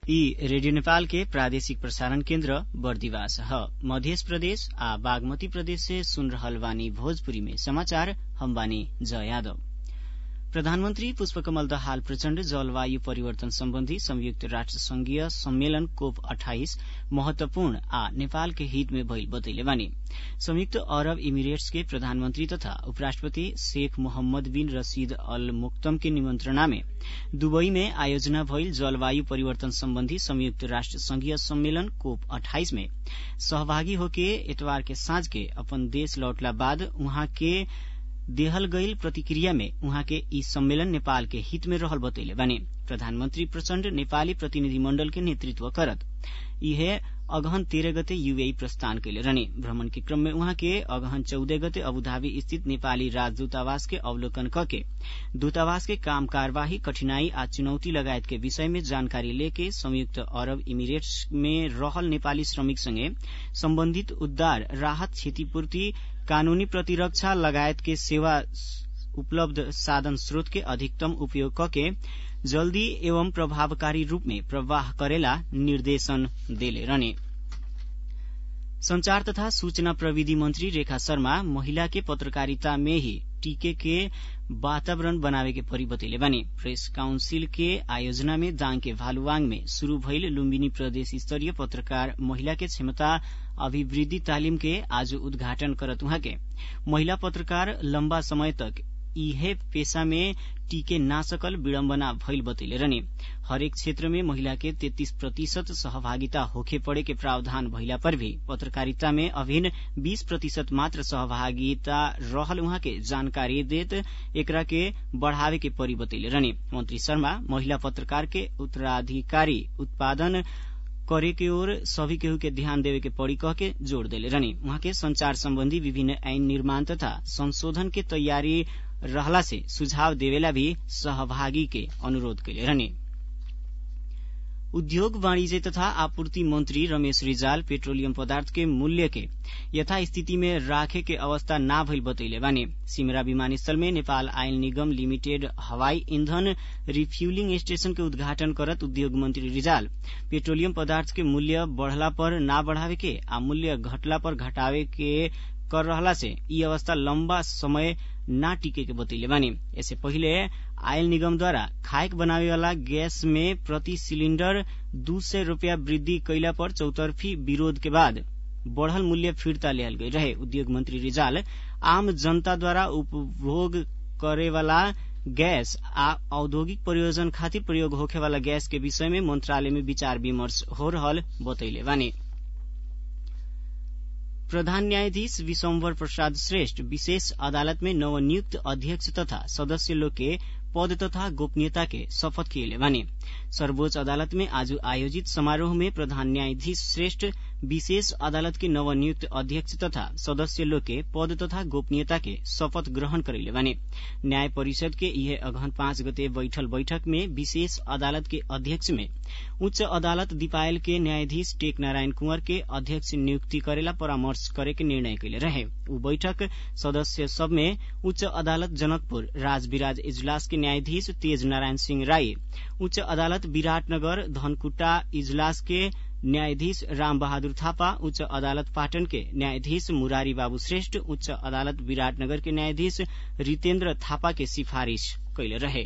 यी रेडियो नेपाल के प्रादेशिक प्रसारण केन्द्र बर्दिवास ह मध्य प्रदेश आ बागमती प्रदेश से सुन रहल बानी भोजपुरी में समाचार हम बानी जय यादव प्रधानमन्त्री पुष्पकमल दाहाल प्रचण्ड जलवायु परिवर्तन सम्बन्धी संयुक्त राष्ट्र संघीय सम्मेलन कोप अठाइस महत्वपूर्ण आ नेपाल के हित में भइल बतैले बानी संयुक्त अरब इमिरेट्स के प्रधानमन्त्री तथा उपराष्ट्रपति शेख मोहम्मद बिन रशीद अल मुक्तम के निमन्त्रणा में दुबई में आयोजना भइल जलवायु परिवर्तन सम्बन्धी संयुक्त राष्ट्र संघीय सम्मेलन कोप अठाइस में सहभागी होके एतवार के साँझ के अपन देश लौटला बाद उहाँ के देहल गईल प्रतिक्रिया में उहाँ के ई सम्मेलन नेपाल के हित में रहल बतैले बानी प्रधानमन्त्री प्रचण्ड नेपाली प्रतिनिधिमण्डल के नेतृत्व करत इहे अगहन तेह्र गते यूएई प्रस्थान कैले रहने भ्रमण के क्रम में उहाँ के अगहन चौध गते अबुधाबी स्थित नेपाली राजदूतावास के अवलोकन कके दूतावास के काम कार्यवाही कठिनाई आ चुनौती लगायत के विषय में जानकारी लेके संयुक्त अरब इमिरेट्स में रहल नेपाली श्रमिक संगे सम्बन्धित उद्धार राहत क्षतिपूर्ति कानूनी प्रतिरक्षा लगायत के सेवा उपलब्ध साधन स्रोत के अधिकतम उपयोग कके जल्दी एवं प्रभावकारी रूप में प्रवाह करेला निर्देशन देले रहने संचार तथा सूचना प्रविधि मंत्री रेखा शर्मा महिला के पत्रकारिता में ही टीके के वातावरण बनावे के परी बतैले बानी प्रेस काउंसिल के आयोजना में दाङ के भालुवाङ में शुरू भइल लुम्बिनी प्रदेश स्तरीय पत्रकार महिला के क्षमता अभिवृद्धि तालिम के आज उद्घाटन करत उहाँ के महिला पत्रकार लम्बा समय तक इहे पेशा में टीके ना सकल विडम्बना भइल बतैले रहने हरेक क्षेत्र में महिला के तेत्तीस प्रतिशत सहभागिता होखे पड़े के प्रावधान भइला पर भी पत्रकारिता में अभिन्न बीस प्रतिशत मात्र सहभागिता रहल उहाँ के जानकारी देत एकरा के बढ़ावे के परी बतैले रहने मंत्री शर्मा महिला पत्रकार के उत्तराधिकारी उत्पादन करे के ओर सभी केहू के ध्यान देवे के पड़ी कह के जोड़ देले रहनी उहाँ के संचार सम्बन्धी विभिन्न ऐन निर्माण तथा संशोधन के तैयारी रहला से सुझाव देवेला भी सहभागी के अनुरोध कैले रहने उद्योग वाणिज्य तथा आपूर्ति मंत्री रमेश रिजाल पेट्रोलियम पदार्थ के मूल्य के यथास्थिति में राखे के अवस्था ना भइल बतैले बानी सिमरा विमानस्थल में नेपाल आयल निगम लिमिटेड हवाई ईंधन रिफ्यूलिंग स्टेशन के उद्घाटन करत उद्योग मंत्री रिजाल पेट्रोलियम पदार्थ के मूल्य बढ़ला पर ना बढ़ावे के आ मूल्य घटला पर घटावे के कर रहला से ई अवस्था लम्बा समय ना टिके के बतैले बानी ऐसे पहिले आयल निगमद्वारा खाएक बनावे वाला गैस में प्रति सिलिण्डर दू सय रूपियाँ वृद्धि कैला पर चौतर्फी विरोध के बाद बढ़ल मूल्य फिर्ता लियल गई रहे उद्योग मंत्री रिजाल आम जनताद्वारा उपभोग करे वाला गैस आ औद्योगिक प्रयोजन खातिर प्रयोग होखे वाला गैस के विषय में मंत्रालय में विचार विमर्श हो रहल बतैले बानी प्रधान न्यायाधीश विशम्बर प्रसाद श्रेष्ठ विशेष अदालत में नवनियुक्त अध्यक्ष तथा सदस्य लोग के पद तथा गोपनीयता के शपथ किए बानी सर्वोच्च अदालत में आज आयोजित समारोह में प्रधान न्यायाधीश श्रेष्ठ विशेष अदालत के नवनियुक्त अध्यक्ष तथा सदस्य लोग के पद तथा गोपनीयता के शपथ ग्रहण करैले बानी न्याय परिषद के यह अगहन पाँच गते बैठल बैठक में विशेष अदालत के अध्यक्ष में उच्च अदालत दिपायल के न्यायाधीश टेक नारायण कुंवर के अध्यक्ष नियुक्ति करेला परामर्श करे के निर्णय कैले रहे ऊ बैठक सदस्य सब में उच्च अदालत जनकपुर राजविराज इजलास के न्यायाधीश तेज नारायण सिंह राई उच्च अदालत विराटनगर धनकुटा इजलास के न्यायाधीश राम बहादुर थापा उच्च अदालत पाटन के न्यायाधीश मुरारी बाबू श्रेष्ठ उच्च अदालत विराटनगर के न्यायाधीश रितेन्द्र थापा के सिफारिश कैले रहे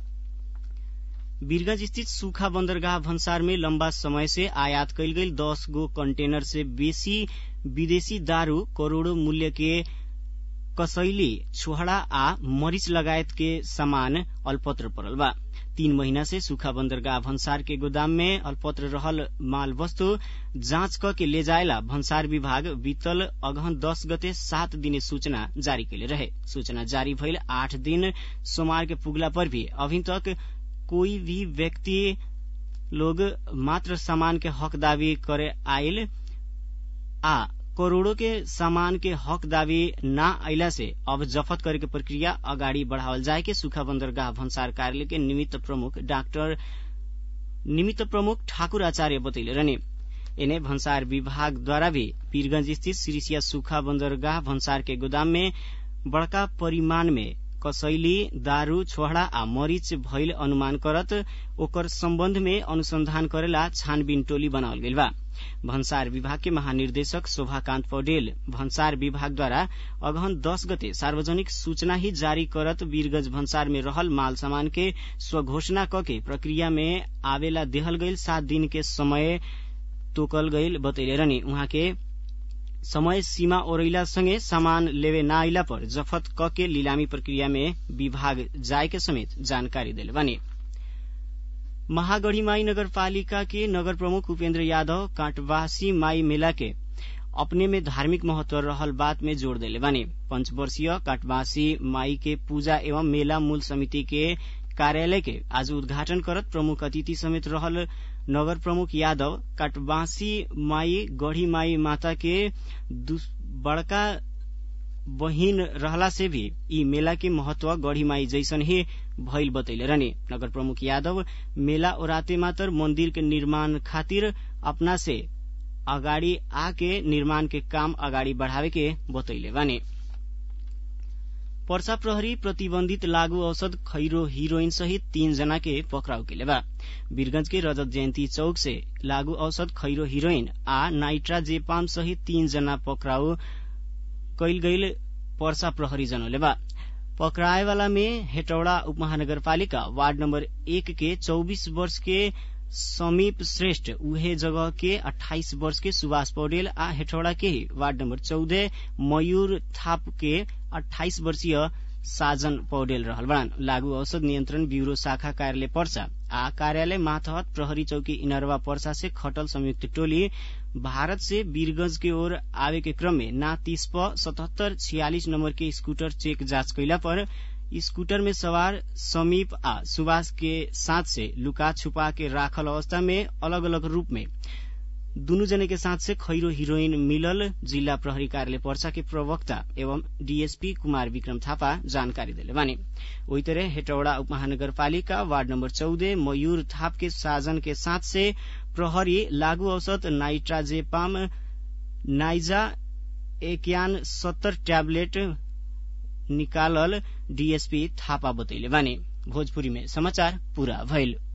वीरगंज स्थित सूखा बंदरगाह भन्सार में लंबा समय से आयात कैल गई दस गो कंटेनर से बेसी विदेशी दारू करोड़ों मूल्य के कसैली छोहड़ा आ मरीच लगायत के सामान अल्पत्र पड़ल बा तीन महीना से सूखा बंदरगाह भन्सार के गोदाम में अल्पत्र रहल माल वस्तु जांच क के ले जायला भन्सार विभाग बीतल अगहन दस गते सात दिने सूचना जारी कैले रहे सूचना जारी भइल आठ दिन सोमवार के पुगला पर भी अभी तक कोई भी व्यक्ति लोग मात्र सामान के हक दावी करे आयल आ करोड़ों के सामान के हक दावी ना अला से अब जफत करे के प्रक्रिया अगाडि बढ़ावल जाए के सुखा बंदरगाह भन्सार कार्यालय के निमित्त प्रमुख डाक्टर निमित्त प्रमुख ठाकुर आचार्य बतैले रहने एने भन्सार विभाग द्वारा भी पीरगंज स्थित सिरिसिया सुखा बंदरगाह भन्सार के गोदाम में बड़का परिमाण में कसैली दारू छोहड़ा आ मरीच भइल अनुमान करत ओकर सम्बन्ध में अनुसंधान करेला छानबीन टोली बनावल गइल बा भन्सार विभाग के महानिर्देशक शोभाकान्त पौडेल भन्सार विभागद्वारा अगहन दस गते सार्वजनिक सूचना ही जारी करत वीरगंज भन्सार में रहल माल सामान के स्वघोषणा कके प्रक्रिया में आवेला देहल गइल सात दिन के समय तोकल गइल बतैले रहनी उहाँ के समय सीमा ओरैला सँगै सामान लेवे न आइला पर जफत क के लिलामी प्रक्रिया में विभाग जाय के समेत जानकारी देले बानी महागढ़ीमाई नगरपालिका के नगर प्रमुख उपेन्द्र यादव कांटवासी माई मेला के अपने में धार्मिक महत्व रहल बात में जोड़ देले बानी पंचवर्षीय काटवासी माई के पूजा एवं मेला मूल समिति के कार्यालय के आज उद्घाटन करत प्रमुख अतिथि समेत रहल नगर प्रमुख यादव काटवासी माई गढ़ी माई माता के बड़का बहिन रहला से भी ई मेला के महत्व गढ़ी माई जैसन ही भइल बतैले रहने नगर प्रमुख यादव मेला ओराते मातर मंदिर के निर्माण खातिर अपना से अगाडि आके निर्माण के काम अगाडि बढ़ावे के बतैले बाने पर्सा प्रहरी प्रतिबन्धित लागू औषध खैरो हिरोइन सहित तीन जना के पक्राउ केले बा वीरगंज के रजत जयन्ती चौक से लागू औषध खैरो हिरोइन आ नाइट्राजेपाम सहित तीन जना पक्राउ कैल गईल पर्सा प्रहरी जनौले बा पकड़ाएवाला में हेटौड़ा उपमहानगरपालिका वार्ड नम्बर एक के चौबीस वर्ष के समीप श्रेष्ठ उहे जगह के 28 वर्ष के सुभाष पौडेल आ हेठौड़ा के ही वार्ड नम्बर चौदह मयूर थाप के 28 वर्षीय साजन पौडेल रहल बड़ान लागू औषध नियन्त्रण ब्यूरो शाखा कार्यालय पर्सा आ कार्यालय माथहत प्रहरी चौकी इनरवा पर्सा से खटल संयुक्त टोली भारत से वीरगंज के ओर आवे के क्रम में ना तीस प सतहत्तर छियालीस नम्बर के स्कूटर चेक जांच कैला पर स्कूटर में सवार समीप आ सुभाष के साथ से लुका छुपा के राखल अवस्था में अलग अलग रूप में दुनु जने के साथ से खैरो हिरोइन मिलल जिल्ला प्रहरी कार्यालय पर्सा के प्रवक्ता एवं डीएसपी कुमार विक्रम थापा जानकारी दिले बानी वही तरह हेटौड़ा उपमहानगरपालिका वार्ड नम्बर चौदह मयूर थाप के साजन के साथ से प्रहरी लागू औषध नाइट्राजेपाम नाइजा एक्यान सत्तर ट्याब्लेट निकालल डीएसपी थापा बतैले बानी भोजपुरी में समाचार पूरा भइल